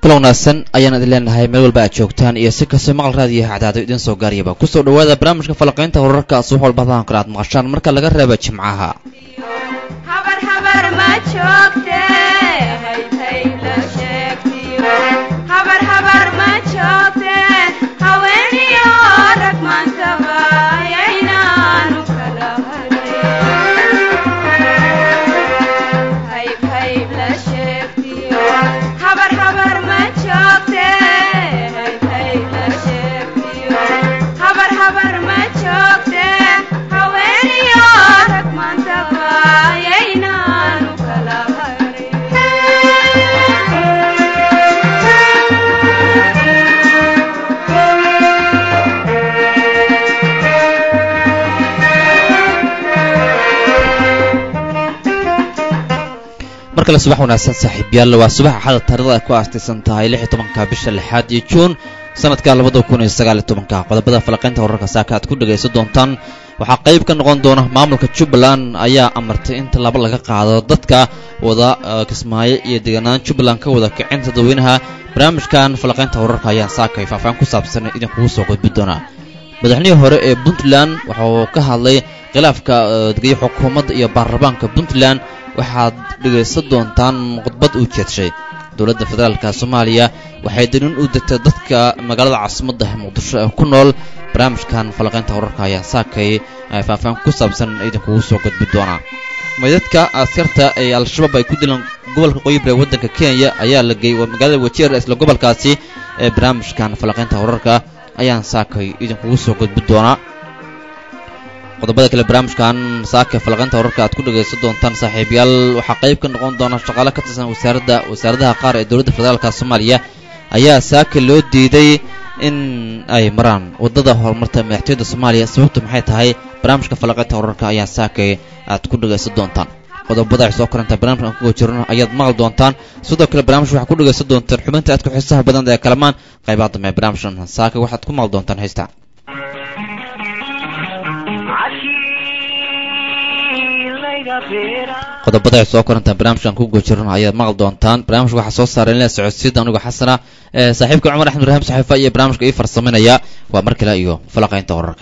kula wanaagsan ayaan idin leenahay meel walba aad joogtaan iyo si kastoo maqal raadiyaha cadaado idiin soo gaariyaba kusoo dhawaada barnaamijka falaqaynta wararka subax walba hadan kale aad maqashaan marka laga reeba jimcaha markale subax wanaagsan saaxiibyaal waa subax axada taarikhda ay ku aastaysan tahay lix iyo tobanka bisha lixaad iyo juun sanadka labada kun iyo sagaal iyo tobanka qodobada falaqaynta wararka saaka aad ku dhagaysan doontaan waxaa qayb ka noqon doona maamulka jubbaland ayaa amartay in tallaabo laga qaado dadka wada kismaayo iyo deegaanaan jubbaland ka wada kicinta dadweynaha barnaamijkan falaqaynta wararka ayaa saakay faahfaahin ku saabsan idinkugu soo gudbi doonaa madaxnihii hore ee puntland waxa uu ka hadlay khilaafka degaya xukuumadda iyo baarlamaanka puntland waxaad dhegaysan doontaan khudbad uu jeedshay dowladda federaalka soomaaliya waxay daniin u degtay dadka magaalada caasimadda muqdisho ee ku nool barnaamijkan falaqaynta wararka ayaa saakay faahfaahin ku saabsan idinkugu soo gudbi doonaa maydadka askarta ee al-shabaab ay ku dileen gobolka qoyibra ee waddanka kenya ayaa la geeyey magaalada wajeer isla gobolkaasi ee barnaamijkan falaqaynta wararka ayaan saakay idinkugu soo gudbi doonaa qodobada kale barnaamijkan saaka falaqaynta wararka aad ku dhagaysan doontaan saaxiibayaal waxaa qayb ka noqon doona shaqaale ka tirsan wasaaradda wasaaradaha qaar ee dowladda federaalka soomaaliya ayaa saaka loo diiday in ay maraan waddada horumarta madaxtooyada soomaaliya sababtu maxay tahay barnaamijka falaqaynta wararka ayaa saakay aad ku dhagaysan doontaan qodobada ay soo koranta barnamijka aan kuga jirno ayaad maqli doontaan sidoo kale barnamij waxaad ku dhagaysan doontaan xubinta aad ku xiisaha badan ee kalamaan qaybaha dambe barnaamijkan saaka waxaad ku maqli doontaan heesta qodobada ay soo korantaan barnaamijkan ku gojirno ayaad maqli doontaan barnaamijka waxaa soo saaray inla socodsiida anigoo xasana ee saaxiibka cumar axmed ibraahim saxiifa iyo barnaamijka ii farsaminaya waa mar kale iyo falaqaynta wararka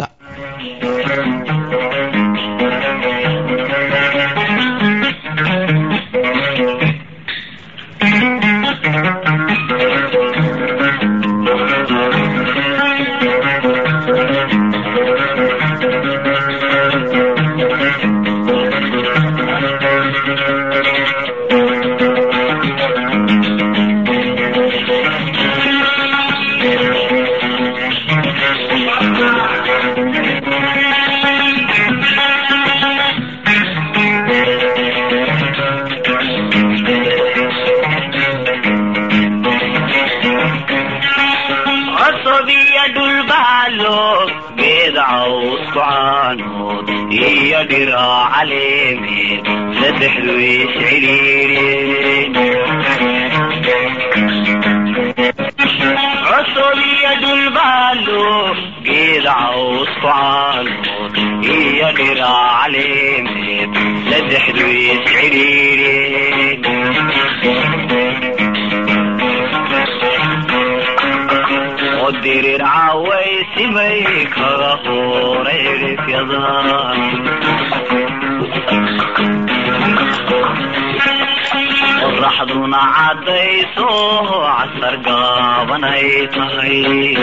qoraxduna caddayso casar gaabanay tahay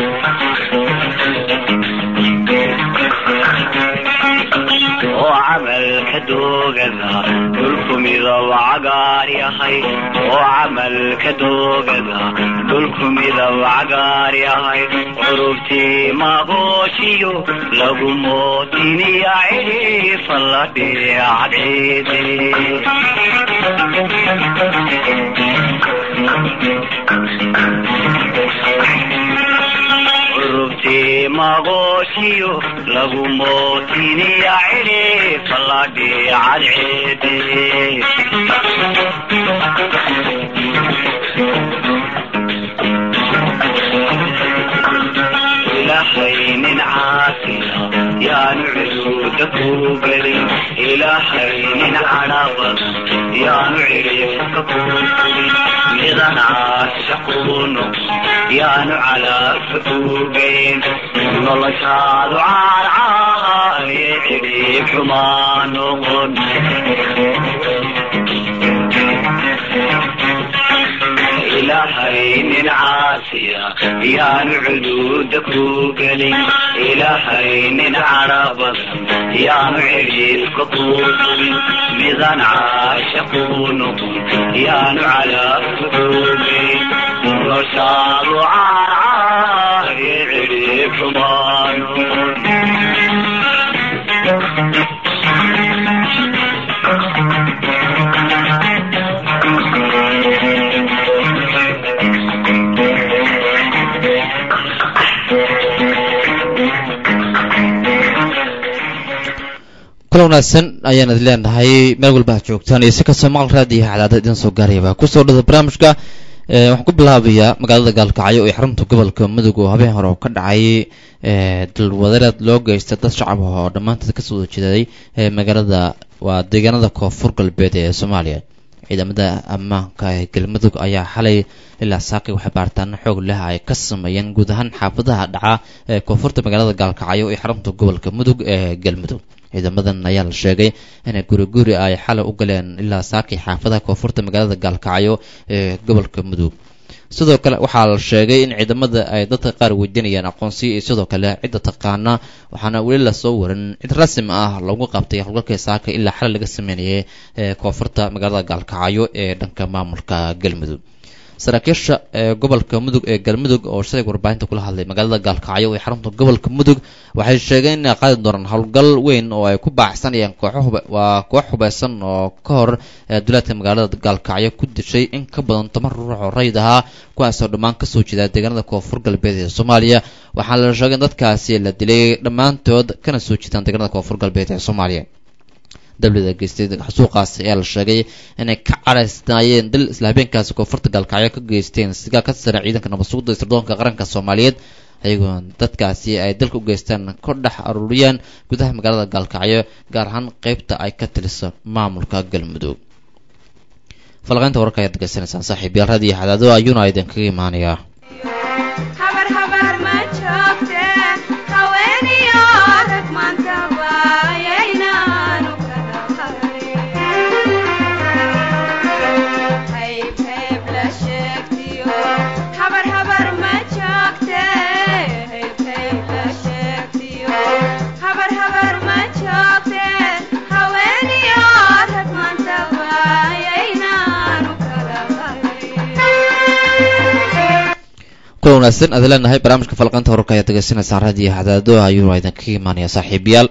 oo camalka doogada dhulku midab cagaar yahay oo camalka doogada dhulku midab cagaar yahay curubtii magooshiyo lagu mootiniya ciifa la dhiacdeede curubtii magooshiyo lagu mootiniya ciifa la dhiicadceede ilaahay nin caafina yaanu cuduuda ku gelin ilaahay nin cadha badan yaanu cidhiifka ku gelin midan caasha caashaquunu yaanu calaafa ugeyn noloshaadu caarcaaye cidhiib xumaa noqon ilaahay nin caasiya yaanu cuduuda ku gelin ilaahay nin cara badan yaanu cidhiibka ku gelin midan caashaqu noqon yaanu calaafa ugeyn noloshaadu caarcaaye cidhiib xumaa noqon kula wanaagsan ayaan idin leenahay meel walba ha joogtaan iyo si kastoo maqal raadiyaha cadaadad idin soo gaarayaba kusoo dhada barnaamijka waxaan ku bilaabayaa magaalada gaalkacyo ee xarunta gobolka mudug oo habeen hore oo ka dhacay dalwadareed loo geystay dad shacab ah oo dhammaanteed kasoo wada jeeday magaalada waa deegaanada koonfur galbeed ee soomaaliya ciidamada ammaanka ee galmudug ayaa xalay ilaa saaqi waxay baaritaano xoog leh ay ka sameeyeen guud ahaan xaafadaha dhaca ee koonfurta magaalada gaalkacyo ee xarunta gobolka mudug ee galmudug ciidamadan ayaa la sheegay inay guri guri ay xalay u galeen ilaa saakii xaafadaha koonfurta magaalada gaalkacyo ee gobolka mudug sidoo kale waxaa la sheegay in ciidamada ay dadka qaar weydiinayaan aqoonsiyo iyo sidoo kale cidda taqaana waxaana weli lasoo warin cid rasmi ah lagu qabtay howlgalkii saaka ilaa xalay laga sameynayay ee koonfurta magaalada gaalkacyo ee dhanka maamulka galmudug saraakiisha ee gobolka mudug ee galmudug oo shalay warbaahinta kula hadlay magaalada gaalkacyo ee xarunta gobolka mudug waxay sheegeen inay qaadi doonaan howlgal weyn oo ay ku baaxsanayaan kooxo waa koox hubeysan oo ka hor duleedka magaalada gaalkacyo ku dishay in ka badan toban ruux oo rayid ahaa kuwaasoo dhammaan kasoo jeeda deegaanada koonfur galbeed ee soomaaliya waxaa la sheegay in dadkaasi la dilay dhammaantood kana soo jeedaan deegaanada koonfur galbeed ee soomaaliya dablida geystay xasuuqaasi ayaa la sheegay inay ka caraysnaayeen dil isla habeenkaasi koonfurta gaalkacyo ka geysteen sigaa ka sara ciidanka nabadsuguda sirdoonka qaranka soomaaliyeed ayagoo dadkaasi ay dalka u geystaan ka dhex aruuriyaan gudaha magaalada gaalkacyo gaar ahaan qeybta ay ka tiliso maamulka galmudug falqaynta wararka ayaad degeysanaysaan saaxiib yaal raadiyo xadaado ayuuna idinkaga imaanayaa kula wanaagsan aad leenahay barnaamijka falqanta wararka ayaad degeysanaysaan raadiyo hadaado ayuuna idinkaga imaanaya saaxiibayaal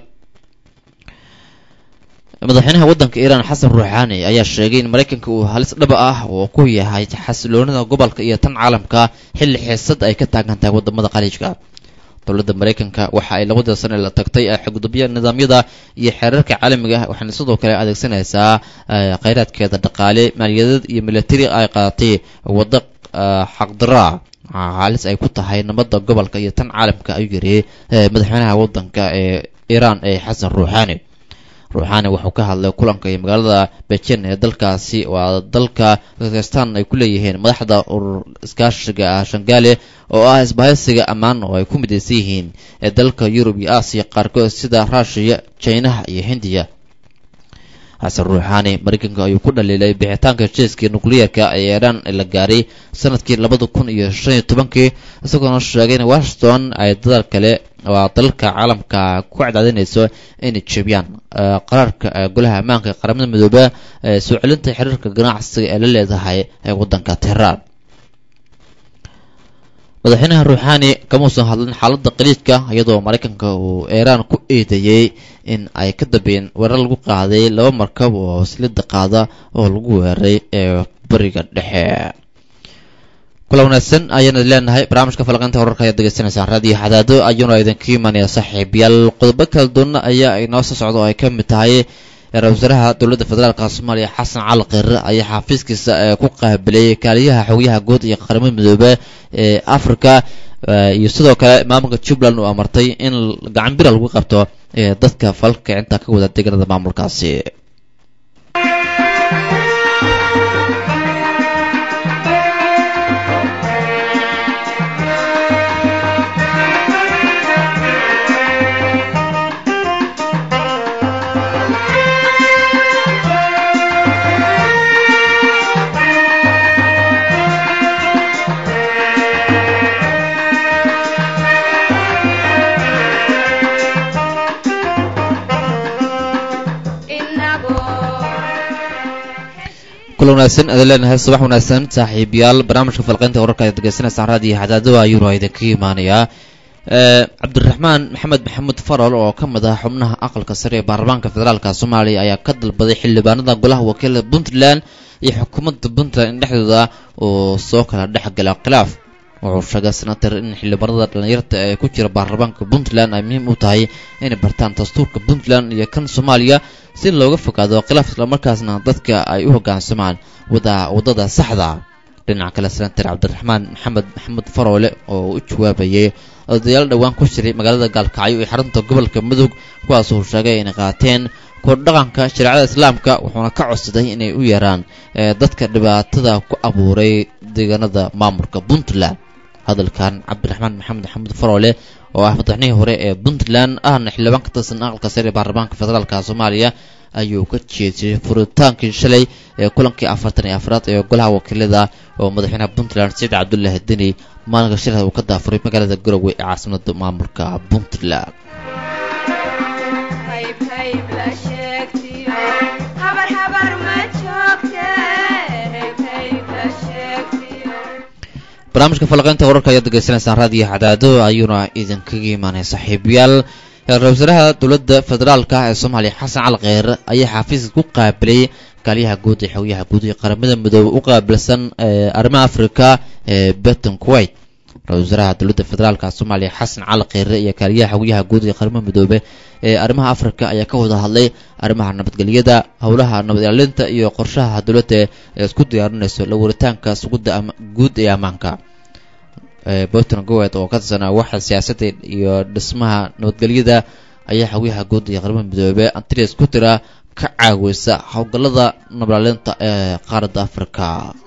madaxweynaha waddanka iiraan xasan ruuxaani ayaa sheegay in maraykanka uu halis dhaba ah oo ku yahay xasiloonida gobolka iyo tan caalamka xilli xiisad ay ka taagan tahay wadamada khaliijka dowladda maraykanka waxa ay labada sane la tagtay xugudubya nidaamyada iyo xeerarka caalamiga ah waxaana sidoo kale adeegsanaysaa kheyraadkeeda dhaqaale maaliyadeed iyo milatari ay qaadatay waddo xaqdaraa halis ay ku tahay nabadda gobolka iyo tan caalamka ayuu yiri madaxweynaha waddanka ee iiraan ee xasan ruuxaani ruuxaani wuxuu ka hadlay kulanka iyo magaalada bejen ee dalkaasi waa dalka kakistan ay ku leeyihiin madaxda urur iskaashiga ah shangaale oo ah isbahaysiga ammaan oo ay ku midaysan yihiin ee dalka yurub iyo aasiya qaarkood sida ruushiya jinaha iyo hindiya xasan ruuxaani maraykanka ayuu ku dhaliilay bixitaanka heshiiskii nukliyeerka ee iiraan la gaaray sanadkii labada kun iyo shan iyo tobankii isagoona sheegay in washington ay dadal kale waa dalalka caalamka ku cadaadinayso inay jebiyaan qaraarka golaha ammaanka ee qaramada midoobe ee soo celinta xiriirka ganacsiga ee la leedahay ee waddanka tehran madaxweynaha ruuxaani kamuusan hadlin xaaladda qaliijka iyadoo maraykanka uu iiraan ku eedeeyey in ay ka dambeeyeen weerar lagu qaaday laba markab oo silida qaada oo lagu weeraray ee bariga dhexe kula wanaagsan ayaana leenahay barnaamijka falaqaynta wararka ayaad degeysanaysaan raadiyo xadaado ayuuna idinka imaanaya saaxiibayaal qodobo kala duwana ayaa inoo soo socda oo ay ka mid tahay ra-isul wasaaraha dowladda federaalka soomaaliya xasan cali kheyre ayaa xafiiskiisa ku qaabilay kaaliyaha xogyaha guud iyo qaramada midoobe ee africa iyo sidoo kale maamulka jubbaland uu amartay in gacan bira lagu qabto dadka falka intaa ka wada deegaanada maamulkaasi kula wanaagsan ada leenahay subax wanaagsan saaxiibayaal barnaamijka falqaynta wararka ayaad degeysanaysaan raadiyo xadaado ayuuna idinka imaanayaa cabdiraxmaan maxamed maxamuud farol oo ka mid ah xubnaha aqalka sare ee baarlamaanka federaalka soomaaliya ayaa ka dalbaday xildhibaanada golaha wakiilada puntland iyo xukuumadda puntland in dhexdooda uu soo kala dhexgala khilaaf wuxuu sheegay senator in xildhibaanada dhallinyarta ee ku jira baarlamaanka puntland ay muhiim u tahay inay bartaan dastuurka puntland iyo kan soomaaliya si looga fogaado khilaaf islamarkaasna dadka ay u hoggaansamaan wada waddada saxda dhinaca kale senator cabdiraxmaan maxamed maxamuud faroole oo u jawaabayay odayaal dhowaan ku jiray magaalada gaalkacyo ee xarunta gobolka mudug kuwaasuu sheegay inay qaateen kordhaqanka shareecada islaamka wuxuuna ka codsaday inay u yeeraan dadka dhibaatada ku abuuray deegaanada maamulka puntland hadalkan cabdiraxmaan maxamed maxamuud faroole oo ah madaxnihii hore ee puntland ahna xildhibaan ka tirsan aqalka sare ee baarlamaanka federaalka soomaaliya ayuu ka jeediyey furitaankii shalay ee kulankii afartan iyo afraad ee golaha wakiilada oo madaxweynaha puntland saciid cabdullaahi deni maalinka shirha uu ka daafuray magaalada garowe ee caasimada maamulka puntland barnaamijka falaqaynta wararka ayaad degeysanaysaan raadiyo xadaado ayuuna idinkaga imaanay saaxiibayaal ra-isul wasaaraha dowladda federaalka ee soomaaliya xasan cali kheyr ayaa xafiiska ku qaabilay kaaliyaha guud ee xogyaha guud ee qaramada midoobe u qaabilsan arrimaha africa ee beton kuwait ra-isul wasaaraha dowladda federaalka soomaaliya xasan cali kheyre iyo kaaliyaha xogyaha guud ee qaramada midoobe ee arrimaha africa ayaa ka wada hadlay arrimaha nabadgelyada howlaha nabad ilaalinta iyo qorshaha dowladda ee isku diyaarinayso la waritaanka sugudda guud ee ammaanka bolton gowet oo ka tirsanaa waxa siyaasadda iyo dhismaha nabadgelyada ayaa xogyaha guud iyo qaramada midoobe antrias ku tira ka caawisa howlgallada nabadilaalinta ee qaaradda africa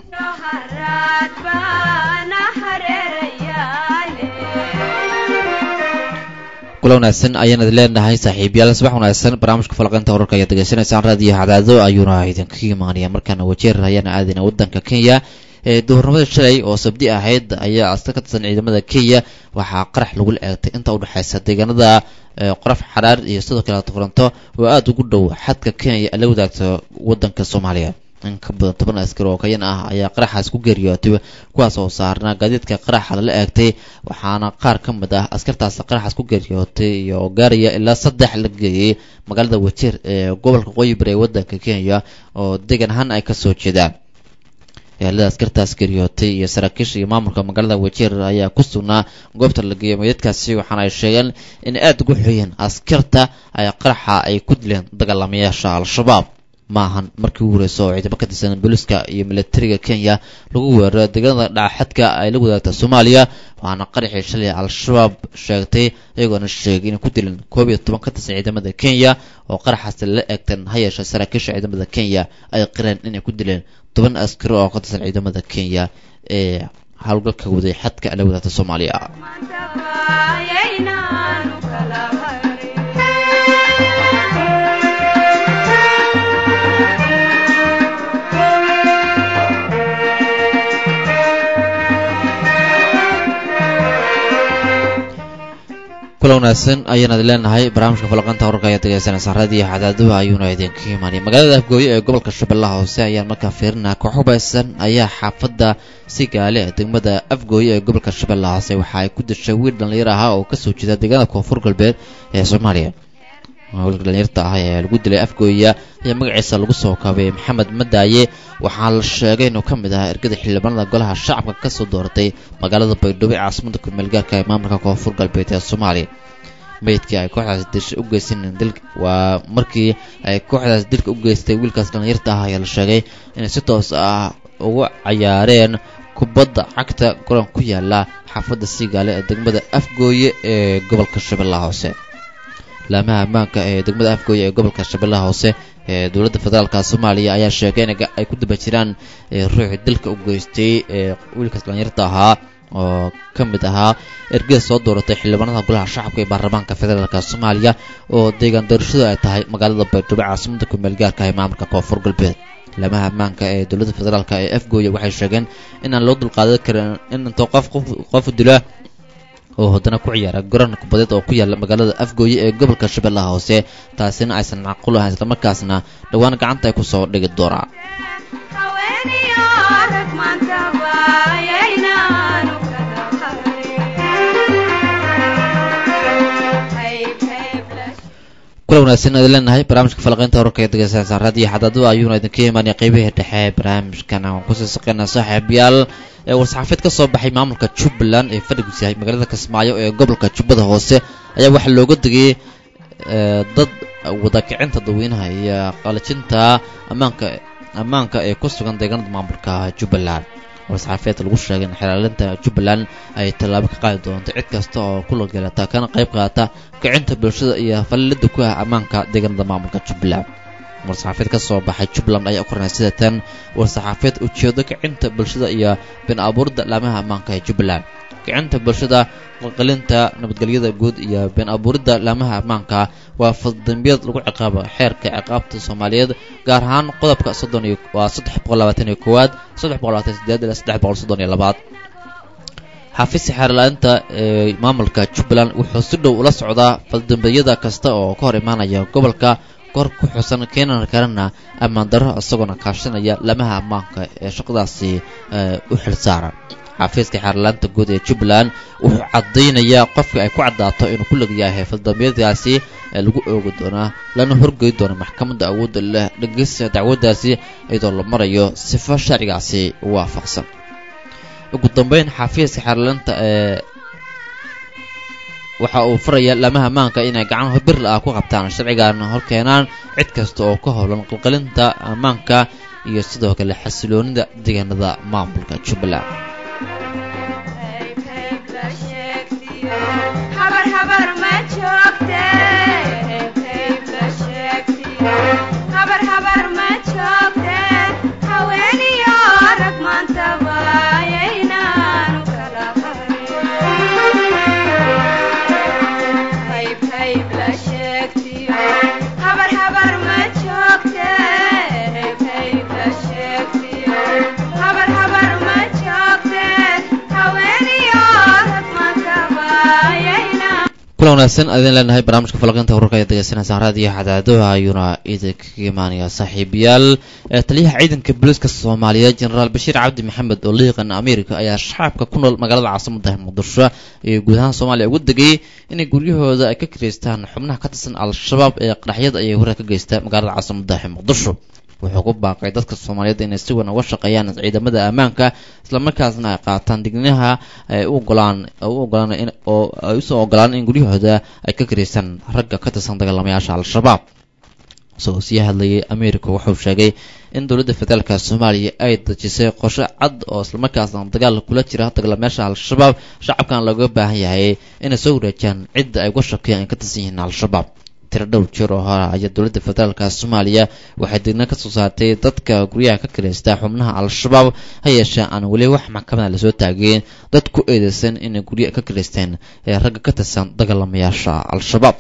kula wanaagsan ayaanad leenahay saaxiibayaal subax wanaagsan barnaamijka falaqaynta wararka ayaad degeysanaysaan raadiyo cadaado ayuuna idinkaga imaanaya markaana wajeer ayaana aadayna waddanka kenya ee duhurnimada shalay oo sabdi ahayd ayaa aska ka tirsan ciidamada kenya waxaa qarax lagula eegtay inta udhexaysa deegaanada qoraf xaraar iyo sidoo kale toronto oo aada ugu dhow xadka kenya la wadaagta waddanka soomaaliya in ka badan toban askar oo kayan ah ayaa qaraxaas ku geeriyootay kuwaas oo saarnaa gaadiidka qaraxa lala eegtay waxaana qaar ka mid ah askartaas qaraxaas ku geeriyootay iyo gaaraya ilaa saddex la geeyey magaalada wajeer ee gobolka qoyibir ee waddanka kenya oo deegan ahaan ay kasoo jeedaan ehelada askartaas geeriyootay iyo saraakiisha iyo maamulka magaalada wajeer ayaa ku sugnaa goobta la geeyay meydadkaasi waxaana ay sheegeen in aada ugu xoyeen askarta ay qaraxa ay ku dileen dagaalamayaasha al-shabaab maahan markii ugu horeysa oo ciidamo ka tirsan booliska iyo militariga kenya lagu weeraro deegaanada dhacaxadka ay la wadaagta soomaaliya waxaana qaraxii shalay al-shabaab sheegtay iyagoona sheegay inay ku dileen koob iyo toban ka tirsan ciidamada kenya oo qaraxaasi la eegtan ha yeeshe saraakiisha ciidamada kenya ay qireen inay ku dileen toban askari oo ka tirsan ciidamada kenya ee howlgalka waday xadka la wadaagta soomaaliya kula wanaagsan ayaanad leenahay barnaamijka falaqanta wararka ayaad degeysanaysaan raadiyo xadaaduha ayuuna idinka imaanay magaalada afgooye ee gobolka shabeellaha hoose ayaan markaa fiirinaa koox hubaysan ayaa xaafadda si gaale degmada afgooye ee gobolka shabeellaha hoose waxa ay ku dishay wiil dhallinyar ahaa oo kasoo jeeda deegaanada koonfur galbeed ee soomaaliya wiilka dhalinyarta ah ee lagu dilay afgooya ayaa magaciisa lagu soo kaabay maxamed madaaye waxaa la sheegay inuu ka mid ahaa ergada xildhibaanada golaha shacabka kasoo dooratay magaalada baydhabo ee caasimada kumeelgaarka ee maamulka koonfur galbeed ee soomaaliya meydkii ay kooxdaas disha u geysaneen dil waa markii ay kooxdaas dilka u geystay wiilkaas dhalinyarta ah ayaa la sheegay inay si toos ah ugu cayaareen kubadda cagta goran ku yaala xaafadda siigaale ee degmada afgooye ee gobolka shabeellaha hoose laamaha ammaanka ee degmada afgooye ee gobolka shabeellaha hoose ee dowladda federaalka soomaaliya ayaa sheegay in ay ku daba jiraan ruuxii dilka u geystay ee wiilkaas dhalinyarta ahaa oo ka mid ahaa ergada soo dooratay xildhibaanada golaha shacabka ee baarlamaanka federaalka soomaaliya oo deegaan doorashadu ay tahay magaalada baydhabo caasimada kumeel gaarka ee maamulka koonfur galbeed laamaha ammaanka ee dowladda federaalk ee afgooye waxay sheegeen inaan loo dulqaadan karin in intoo qof qof dila oo haddana ku ciyaara garan kubadeed oo ku yaala magaalada afgooye ee gobolka shabeellaha hoose taasina aysan macquul ahayn islamarkaasna dhowaan gacanta ay kusoo dhigi doonaa kula wanaagsan idin leenahay barnaamijka falaqaynta wararka ee degeysanaysaan raadiyo xadaadu ayuuna idinka imaanaya qeybihii dhexe ee barnaamijkan aan kusii saqeynaa saaxiibayaal ee war-saxaafied ka soo baxay maamulka jubbaland ee fadhigiis yahay magaalada kismaayo ee gobolka jubbada hoose ayaa waxaa looga degay dad wadakicinta dadweynaha iyo qalajinta ammaanka ammaanka ee ku sugan deegaanada maamulka jubbaland war-saxaafeed lagu sheegay in xilaalinta jubbaland ay tallaabo ka qaadi doonto cid kasta oo ku lagelata kana qayb qaata kicinta bulshada iyo fallida ku ah ammaanka deegaanada maamulka jubbaland war-saxaafeed ka soo baxay jubbaland ayaa u qornay sida tan war-saxaafeed ujeedo kicinta bulshada iyo bin abuurida laamaha ammaanka ee jubbaland kicinta bulshada qalqalinta nabadgelyada guud iyo been abuuridda laamaha ammaanka waa faldambiyad lagu ciqaabo xeerka ciqaabta soomaaliyeed gaar ahaan qodobka soddon iyo waa saddex boqol labaatan iyo koowaad saddex boqol labaatan sideed ilaa saddex boqol soddon iyo labaad xafiiska xeerla-inta ee maamulka jubbaland wuxuu si dhow ula socdaa faldambiyada kasta oo ka hor imaanaya gobolka kor ku xusan keenan karana ammaan darro isagoona kaashanaya laamaha ammaanka ee shaqadaasi u xilsaaran xafiiska xeerlaanta guud ee jubbaland wuxuu caddaynayaa qofka ay ku caddaato inuu ku legyahay faldambiyadaasi ee lagu oogi doonaa lana horgey doono maxkamadda awoodda leh dhegeysta dacwaddaasi iyadoo la marayo sifo sharcigaasi waafaqsan ugu dambeyn xafiiska xeerlaanta ee waxa uu faraya laamaha ammaanka inay gacan birla ah ku qabtaan sharcigan horkeenaan cid kasta oo ka howlan qalqalinta ammaanka iyo sidoo kale xasiloonida deegaanada maamulka jubbaland kula wanaagsan adin leenahay barnaamijka falaqinta wararka ee degeysanaysaan raadiyo xadaadaha ayuuna idinkaga imaanaya saaxiibayaal taliyaha ciidanka booliiska soomaaliyeed jenaraal bashiir cabdi maxamed oo liiqan america ayaa shacabka ku nool magaalada caasimada muqdisho iyo guud ahaan soomaaliya ugu degay inay guryahooda ay ka kireystaan xubnaha ka tirsan al-shabaab ee qaraxyada ayay horar ka geysta magaalada caasimada muqdisho wuxuu ku baaqay dadka soomaaliyeed inay si wan uga shaqeeyaan ciidamada ammaanka islamarkaasna ay qaataan dignaha ay u ogolaan u ogolaan in oo ay usoo ogolaan in guryahooda ay ka karaysaan ragga ka tirsan dagaalamayaasha al-shabaab isagoo sii hadlayay america wuxuu sheegay in dowladda federaalka soomaaliya ay dejisay qorshe cad oo islamarkaasna dagaal kula jira dagaalamayaasha al-shabaab shacabkan looga baahan yahay inay soo wareejaan cidda ay uga shaqeeyaan ay ka tirsan yihiin al-shabaab tiro dhowr jeer oo hore ayaa dowladda federaalka soomaaliya waxay digna ka soo saartay dadka guryaha ka kiraysta xubnaha al-shabaab ha yeeshee aan weli wax maxkamada lasoo taageen dad ku eedeysan inay gurya ka kiraysteen ee ragga ka tirsan dagaalamayaasha al-shabaab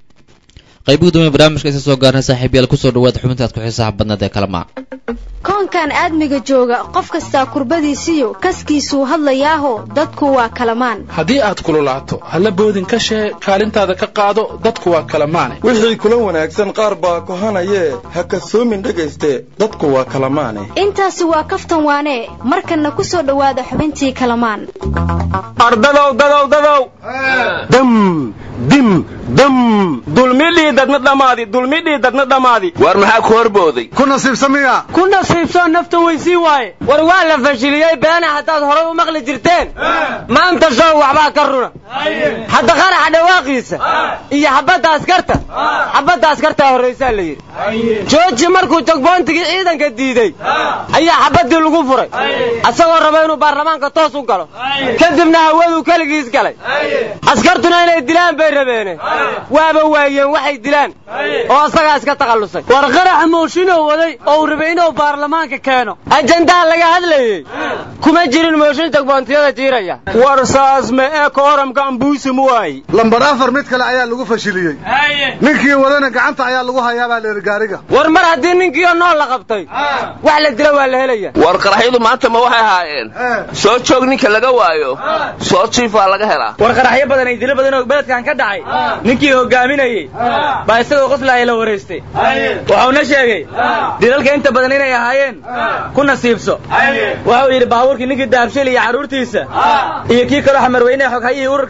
qayb gudoomiya barnaamijka isa soo gaarnay saaxiibayaal kusoo dhawaada xubinta aad ku xiisaha badneed ee kalama koonkan aadmiga jooga qof kastaa kurbadiisiyo kaskiisuu hadlayaaho dadku waa kalamaan haddii aad kululaato halla boodin ka shee kaalintaada ka qaado dadku waa kalamaane wixii kula wanaagsan qaar baa kohanayee ha kasoomin dhegayste dadku waa kalamaane intaasi waa kaftan waanee markanna ku soo dhowaada xubintii kalamaan ardadow dadow dadow dam dim dam dulmidhii dadna dhammaadi dulmidhii dadna dhammaadi war maxaa ku horbooday ku nasiibsamiya ku nasiibsoo nafta weysii waaye war waa la fashiliyey beena haddaad horay u maqli jirteen maanta show waxbaa ka runa hadda qaraxa dhawaaqiisa iyo xabadda askarta xabadda askartaa horraysaa la yidhi jooji markuu jogboontigii ciidanka diidey ayaa xabaddii lagu furay asagoo raba inuu baarlamaanka toos u galo kadibna hawaduu keligiis galay askartuna inay dilaan bay rabeene waaba waayeen waxay dilaan oo asagaa iska takhallusay war qaraxa mooshinoo waday oo uu rabay inuu baarlamaanka keeno ajandaha laga hadlayey kuma jirin mooshin jagboontiyada jiiraya war saas me ee kooramka ambuusi mu waayi lambar afar mid kale ayaa lagu fashiliyey ninkii wadana gacanta ayaa lagu hayaabaa leeri gaariga war mar haddii ninkiioo nool la qabtay wax la dila waa la helaya war qaraxyadu maanta ma waxay ahaayeen soo joog ninka laga waayo soo jiifaa laga helaa war qaraxyo badan ay dilo badan oo beledkan ka dhacay ninkii hogaaminayey baa isagoo qoslaaya la waraystay waxauna sheegay dilalka inta badan inay ahaayeen ku nasiibso waxau yidhi baabuurkii ninkii daabshil iyo carruurtiisa iyo kii kaloo xamarweyne xoghayihii ururka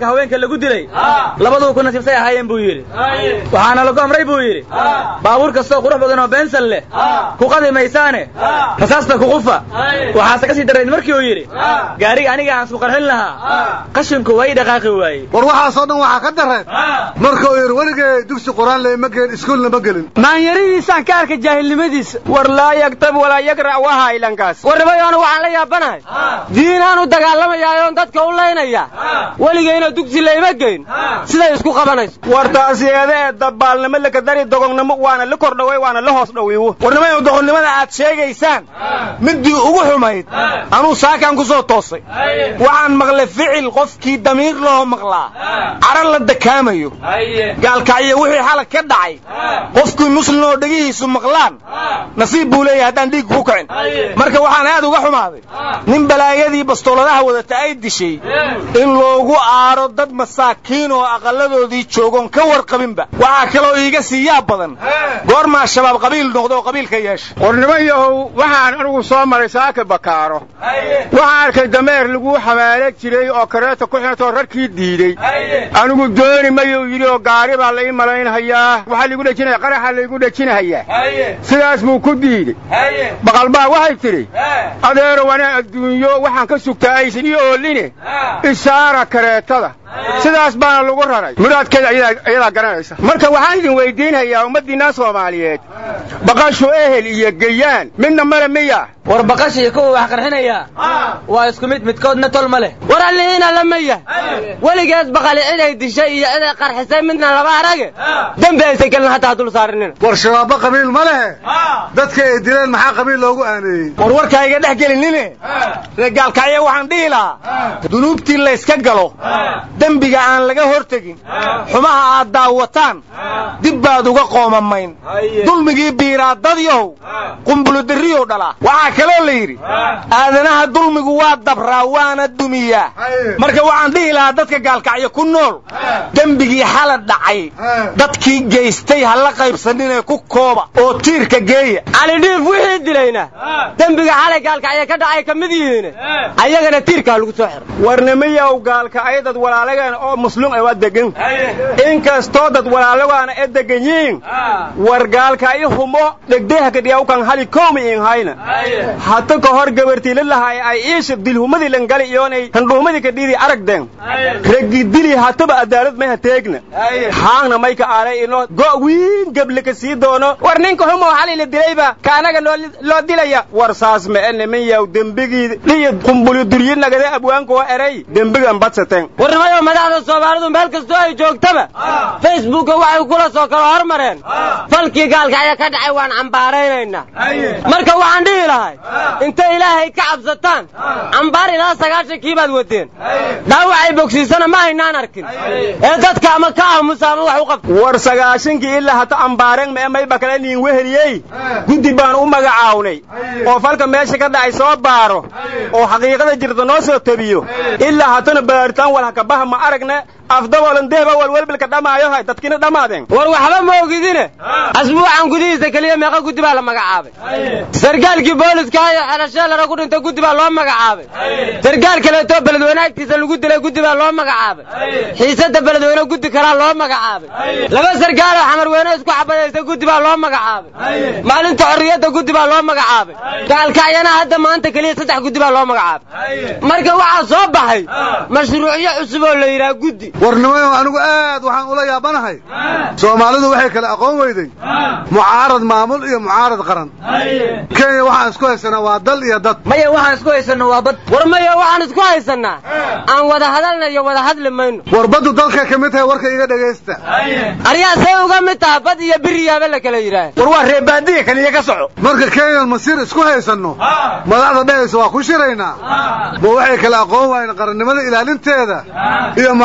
gobolka haweenka lagu dilay labaduu ku nasiibsay ahaayeen buu yidhi waxaana lagu amray buu yidhi baabuur kastoo qurux badan oo beensan leh ku qadi maysaane rasaasta ku qufa waxaase ka sii darayd markii uu yidhi gaariga aniga aan isku qarxin lahaa qashinku waa ii dhaqaaqi waayey war waxaasoo dhan waxaa ka dareen markuu yidhi weligay dugsi qur-aan leyma gelin iskuulna ma gelin maanyaridiisaan ka arka jaahilnimadiisa war laa yagtab walaa yagrac waa haylankaas warnimayoona waxaan la yaabanahay diinaan u dagaalamayaa dadka u laynaya weligayna dugsi layma geyn siday isku qabanayso war taasiyeede ee dabbaalnimo lakadari dogognimo waana la kordhaway waana la hoos dhawiiwo warnimayo doqonnimada aad sheegaysaan midii ugu xumayd anuu saakaan ku soo toosay waxaan maqlay ficil qofkii damiir loo maqlaa cara la dakaamayo gaalkacyo wixii xalag ka dhacay qofkii muslim oo dhegihiisu maqlaan nasiib buu leeyahay haddaan dhiig ku kacin marka waxaan aad uga xumaaday nin balaayadii bastooladaha wadata ay dishay in loogu aaro dad masaakiin oo aqalladoodii joogoon ka warqabinba waxaa kaloo iiga sii yaab badan goormaa shabaab qabiil noqda oo qabiilka yeesha qornimo yahow waxaan anigu soo maray saaka bakaaro waxaan arkay dameer laguu xamaalo jiray oo kareeta ku xintoo rarkii diidey anigu dooni mayuu yidhi oo gaari baa la ii malaynhayaa waxaa laigu dhejinaya qaraxa laygu dhejinahayaa sidaas buu ku diidey baqalbaa waxay tidhi adeero wana adduunyo waxaan ka sugtaa aysan ii ooline isaara kareetada sidaas baana lagu raray muraadkeeda ayadaa garanaysa marka waxaan idin weydiinhayaa ummaddiinna soomaaliyeed baqashu ehel iyo geyaan midna male miya war baqasha iyo kuwa wax qarxinaya waa isku mid midkoodna tol ma leh war allihiina lama yahay weligeed baqali ciday dishay iyo ciday qarxisay midna laba arage dembi aysan gelin hataa dul saarinina war shabaabba qabiil ma lehe dadka ay dileen maxaa qabiil loogu aaneeyey war warkaa iga dhex gelinine reegaalkacyo waxaan dhihi lahaa dunuubtii layska galo dembiga aan laga hortegin xumaha aad daawataan dib baad uga qoomamayn dulmigii biiraadadyow qumbuludarriyow dhalaa waxaa kaloo la yidhi aadanaha dulmigu waa dabraa waana dumiyaa marka waxaan dhihi lahaa dadka gaalkacyo ku nool dembigii xala dhacay dadkii geystay ha la qaybsaninee ku kooba oo tiirka geeya calidhiif wixii dilayna dembiga xalay gaalkacyo ka dhacay ka mid yihiin ayagana tiirkaa lagu soo xiro warnimiyow gaalkacyo dad walaalagan oo muslim ay waa degan inkastoo dad walaalagaana ee degan yihiin war gaalkacyo humo dhegdeha kadhiya ukan hali koomi in hayna hata ka hor gabartiila lahay ay iisha dilhumadii langali iyoonay handhuumadii kadhidii aragden regi dili hataba adaalad may hateegna haangna may ka aalay ino go' wiin geble ka sii doono war ninka humow xali la dilayba kaanaga loo dilaya war saas ma ene min yaw dembigii dhiyo qumbuli duryi nagade abwaankoo eray dembigan badsateen warnimayo madaxda soomaalidu meel kastoo ay joogtaba facebooka waxay kula soo kala hormareen falkii gaalkacyo ka dhacay waan cambaaraynaynaa marka waxaan dhihi lahay intay ilaahay ka cabsataan cambaar ilaa sagaashankii baad wadeen dhaawacay bogsiisana ma haynaan arkin ee dadka ama ka aamusa ama wax u qabta war sagaashankii ilaa hata ambaareen mee mayba kale niin weheliyey guddi baan u magacaawnay oo falka meesha ka dhacay soo baaro oo xaqiiqada jirta noo soo tabiyo ilaa hatana baaritaan walhakabaha ma aragne afdabolan dehba walwelbilka dhamaayo hay dadkina dhammaadeen war waxba ma ogidine asbuucan gudihiisa keliya meeqa guddi baa la magacaabay sargaalkii booliska iyo xelasheelara ku dhintay guddi baa loo magacaabay sargaal kaleetoo beledweyne agtiisa lagu dilay guddi baa loo magacaabay xiisada beledweyne guddi kalaa loo magacaabay laba sargaaloo xamarweyne isku xabadaysa guddi baa loo magacaabay maalinta xorriyadda guddi baa loo magacaabay gaalkacyana hadda maanta keliya saddex guddi baa loo magacaabay marka waxaa soo baxay mashruucyo cusub oo la yidhaha guddi warnimayo anigu aad waxaan ula yaabanahay soomaalidu waxay kale aqoon weyday mucaarad maamul iyo mucaarad qaran kenya waxaan isku haysanaa waa dal iyo dad maya waxaan isku haysanno waa bad war maya waxaan isku haysannaa aan wada hadalna iyo wada hadli mayno war baddu dalkay ka mid tahay warka iga dhegaysta aryaa say uga mid taha bad iyo biriyaaba la kala yidhaah war waa reebaadiya kaliya ka soco marka kenyan masiir isku haysanno madaxda dhehaysa waa ku shiraynaa ma waxay kale aqoon waayeen qarannimada ilaalinteeda iyo mucaaradka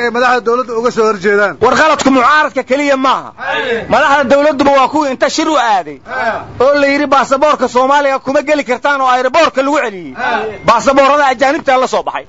ay madaxda dawladda uga soo horjeedaan war qaladku mucaaradka keliya maaha madaxda dawladduba waa kuwii inta shir u aaday oo la yidhi baasaboorka soomaaliya kuma geli kartaan oo ayraboorka lagu celiyey baasaboorada ajaanibtaa la soo baxay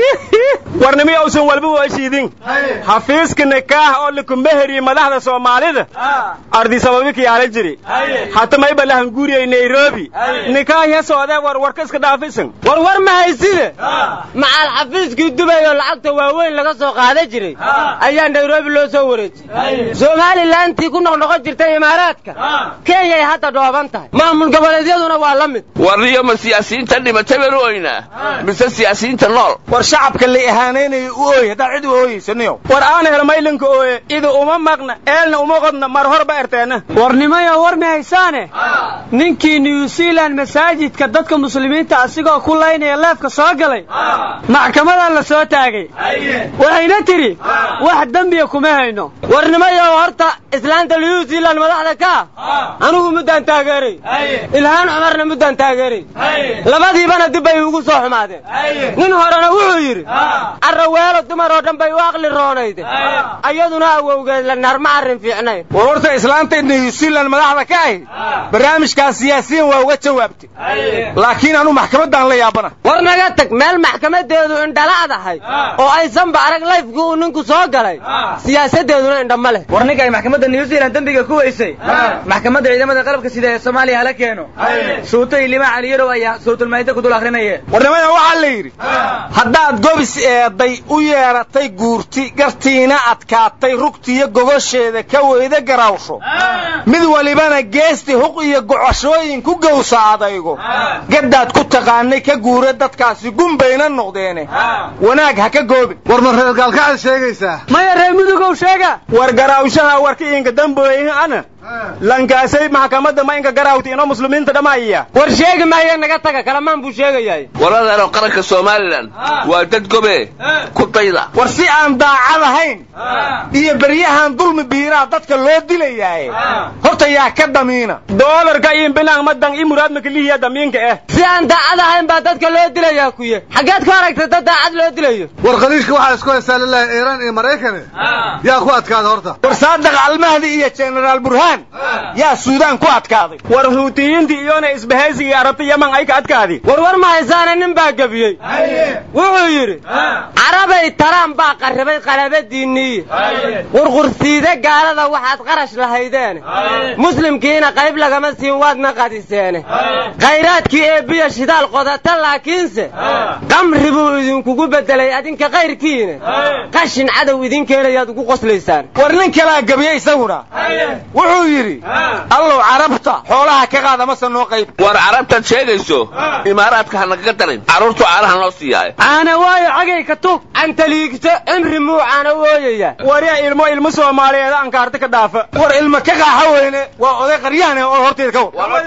warnimi uusan walba waashiidin xafiiska nikaah oo likumeheriye madaxda soomaalida ardisababi kiyaala jiri hata mayba lahanguuriyay nairobi nikaah ya soodee war warka iska dhaafisan war war ma hayside macaal xafiiskii dubay oo lacagta waaweyn laga soo qaadan jiray ayaa nairobi loo soo wareejiyey somalilantii ku noqnoqon jirtay imaaraadka kenyay hadda dhooban tahay maamul goboleedyaduna waa la mid warniyo ma siyaasiyiinta dhimatay baan u oynaa mise siyaasiyiinta nool war shacabka la ihaanaynaya u ooy haddaad cid u ooyeysaniyo war aan helo maylinka ooye ida uma maqna eelna uma qodna mar horba erteena warnimayo war ma haysaane ninkii new zealand masaajidka dadka muslimiinta asigoo ku laynaya leefka soo galay maxkamadaa la soo taagay waxayna tidhi wax dembiya kuma hayno warnimayo horta islaanta new zealand madaxda ka anigu muddaan taageeray ilhaan cumarna muddaan taageeray labadiibana dib bay ugu soo xumaadeen nin horena wuxuu yidhi carraweelo dumar oo dhan bay u aqli roonayde ayaduna awowgeed la naar ma arrin fiicnayn war horta islaanta new zealand madaxda ka ahi barnaamijkaas siyaasiyiin waa uga jawaabtay laakiin anu maxkamaddaan la yaabana war naga tag meel maxkamadeedu indhala'dahay oo aysanba arag layfkii uu ninku soo galay siyaasadeeduna indha ma leh war ninka ay maxkamadda new zealand dembiga ku weysay maxkamadda ciidamada qalabka sida ee soomaaliya hala keeno suuto iyo lima caliyarow ayaa sawtulmaayida ku dul akhrinayeen warnimada waxaa la yidhi haddaad gobis eeday u yeedhatay guurti gartiina adkaatay rugtiyo gogosheeda ka weyda garaawsho mid walibana geesti huq iyo gocashooyin ku gowsa adaygo gaddaad ku taqaanay ka guura dadkaasi gumbayna noqdeene wanaag ha ka goobin war ma reer gaalkacaad sheegaysaa maya reer mudugow sheega war garaawshaha warka inka dambooyin ana lankaasay maxkamadda ma inka garaawti inoo muslimiinta dhammaaya war sheegi maayo naga taga kalamaan buu sheegayahay waradeeno qaranka somalilan waa dad gobe ku dayda war si aan daacad ahayn iyo beryahan dulmi biiraa dadka loo dilayaaye horta yaa ka damiina doolarka iyo bilaan madan i muraad makalihiya damiinka eh si aan daacad ahayn baa dadka loo dilayaa kuye xaggeed ka aragtay dad daacad loo dilayo war khaliijka waxaa isku haystaa lilahi iiraan iyo maraykane yaa ku adkaada horta war saadaq almahdi iyo jenaraal burhaan yaa suudaan ku adkaaday war huutiyiintii iyona isbahaysigii arabta yaman ay ka adkaadi war war ma haysaane nin baa gebiyey wuxuu yidhi carabay taraan baa qarribay qalabadiinniiye qurqursiide gaalada waxaad qarash lahaydeen muslimkiina qayb lagama siin waadna qadiseene khayraadkii eebbiya shidaal qodata laakiinse qamri buu idinkugu beddelay adinka kayrkiina qashin cadow idin keenayaad ugu qoslaysaan war nin kalaa gebiye isaguna wuxuu yidhi allow carabta xoolaha ka qaada mase noo qayb war carabtaad sheegayso imaaraadka ha nagaga darin carruurtu caanaha noo siiyaaye caana waayo cagay ka tug cantaliigto cimri muu caana wooyaya waryaa ilmo ilmo soomaaliyeed ankaarta ka dhaafa war ilmo ka qaaxa weyne waa oday qaryahane oo horteeda ka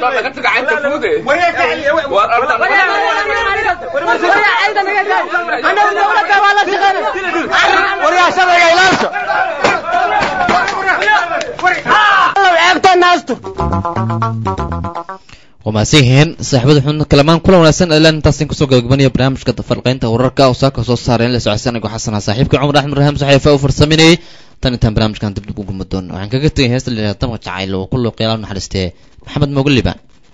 waryaa sharciga ilaasha waa mahadsan yihiin saaxiibada xubna kalamaan kulan wanaagsan ilaan intaasin kusoo gabagabanaya barnaamijka farqaynta wararka oo saaka soo saareen la socodsan anigo xasana saaxiibka cumar axmed rahaam saxiifa u farsaminayay tan intaan barnaamijkan dib dib u gulma doono waxaan kaga tegay heesta la yidhahda damka jacayl oo ku looqeela naxariistee maxamed moogaliba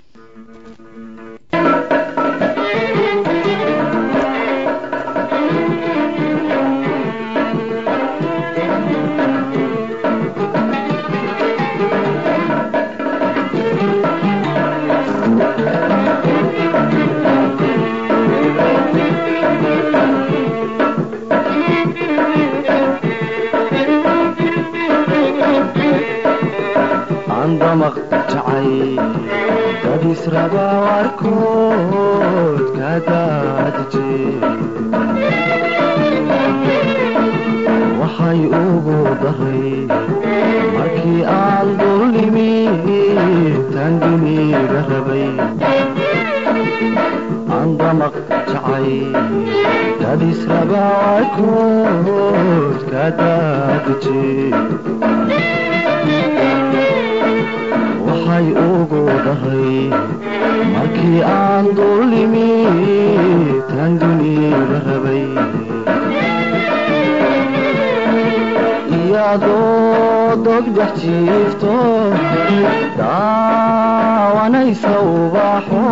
andamaq jacay dadisraba warkood ka daadije waxay ugu daray markii aan dulnimi tanginiga rabay andamaq jacay dadisraba warkood ka daadije waxay ugu daray markii aan dulnimi tanginiga rabay iyadoo dogdhex jiifto daawanaysa ubaxo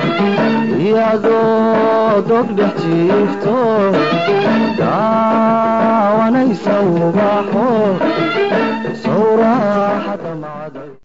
iyadoo dogdhex jiifto daawanaysa ubaxo